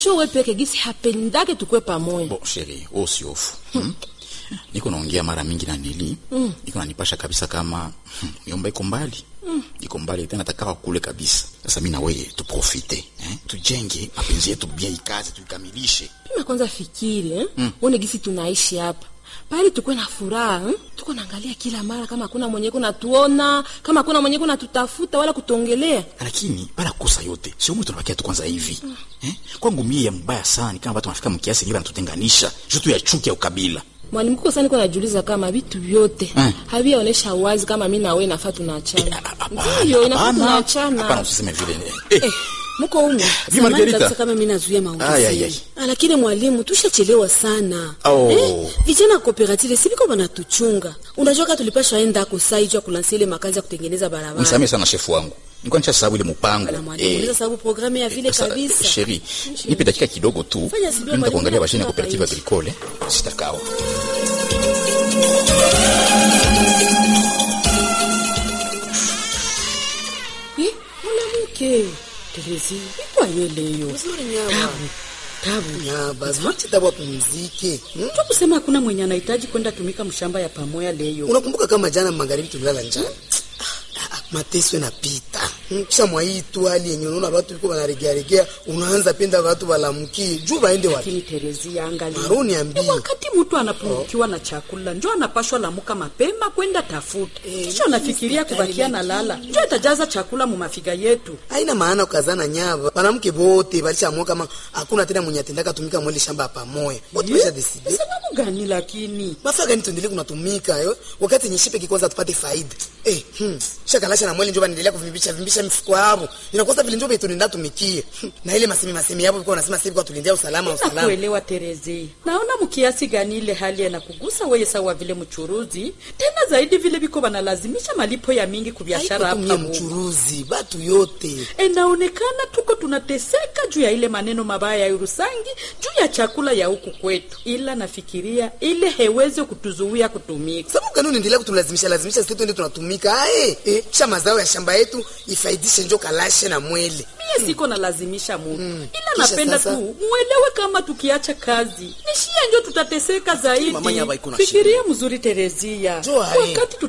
sho we peke gisi hapendake tukwe pamoja Bo sheri, wewe usiofu. Hmm? Niko naongea mara mingi na Nili. Mm. Niko nanipasha kabisa kama hmm, yomba iko mbali. Mm. Iko mbali tena nataka kule kabisa. Sasa mimi na wewe tuprofite, eh? Tujenge mapenzi yetu bien ikaze tuikamilishe. pima kwanza fikiri eh? mm. one gisi tunaishi hapa pale tukwe na furaha eh? tuko naangalia kila mara kama hakuna mwenye kuna tuona kama hakuna mwenye kuna tutafuta wala kutongelea Lakini bara kosa yote sio mtu tunabakia tu kwanza hivi. Mm. Eh? Kwangu mie ya mbaya sana ni kama watu wanafika mkiasi yenyewe wanatutenganisha. Jutu ya chuki ya ukabila. mwalimu kuko sana niko najiuliza kama vitu vyote Mm. haviaonesha wazi kama mi na wewe nafaa tunaachana Hapana, ndiyo inafaa hapana. tunaachana Hapana usiseme vile. Eh, eh, mko umu Vi Samahani Margarita. kabisa kama mimi nazuia Ai, ai, maongezi. ai. Ah, Lakini mwalimu tushachelewa sana. Oh. Eh, vijana wa cooperative sibiko banatuchunga. Unajua kama tulipashwa enda kusai juu ya kulansia ile makazi ya kutengeneza barabara. Msamee sana shefu wangu. Nilikuwa nisha sababu ile mpango. Na mwalimu unaweza sababu programu ya vile Sasa, kabisa. Sheri, nipe dakika kidogo tu. Fanya sivyo, Nenda mwalimu, kuangalia mashine ya nakupa cooperative hapa agricole. Sitakao. Eh, mwanamke. Terezi, iko yeleyo. Uzuri nyama. Tabu. Tabu. Nyaba, zwache tabu apumzike. Hmm? Mtu kusema hakuna mwenye anahitaji kwenda tumika mshamba ya pamoja leo. Unakumbuka kama jana magharibi tulilala njaa? Ah, ah, Mateso yanapita. Hmm, Kisha mwa hii tu hali yenye unaona watu liko wanaregea regea, unaanza penda watu walamkie. Juu baende wapi? Lakini Terezi angalia. Maruni ambii. Ni wakati mtu anapungukiwa na chakula njo anapashwa lamuka mapema kwenda tafuta Eh, kisha anafikiria kubakia na lala njo itajaza chakula mu mafiga yetu Haina maana ukazana nyaba. Wanamke bote balishaamua kama hakuna tena mwenye atendaka tumika mwele shamba pamoja. Wote basha decide. Ni sababu gani lakini Mafaa gani tuendelee kunatumika yo? Wakati nyeshipe kikwanza tupate faida. Eh, hmm. Shakalasha na mwele njo banaendelea kuvimbisha vimbisha mifuko yao. Inakosa vile njo betu nenda tumikie. Hmm. Na ile masemi masemi yao ilikuwa unasema sasa kwa tulindia usalama usalama. nakuelewa Terezi naona mkiasi gani ile hali yanakugusa wewe sawa vile mchuruzi tena zaidi vile biko wanalazimisha malipo ya mingi ku biashara Haiko tu hapa mie Mungu. mchuruzi, batu yote. inaonekana tuko tunateseka juu ya ile maneno mabaya ya Urusangi juu ya chakula ya huku kwetu, ila nafikiria ile hewezi kutuzuia kutumika. Sababu gani unaendelea kutulazimisha lazimisha sisi twende tunatumika? Ae, eh, kisha mazao ya shamba yetu ifaidishe njo kalashe na mwele. Mie siko nalazimisha mutu ila Kisha napenda sasa? tu muelewe kama tukiacha kazi nishie njo tutateseka zaidi. Mama Nyaba iko na Fikiria mzuri Terezia, Jo, ae. wakati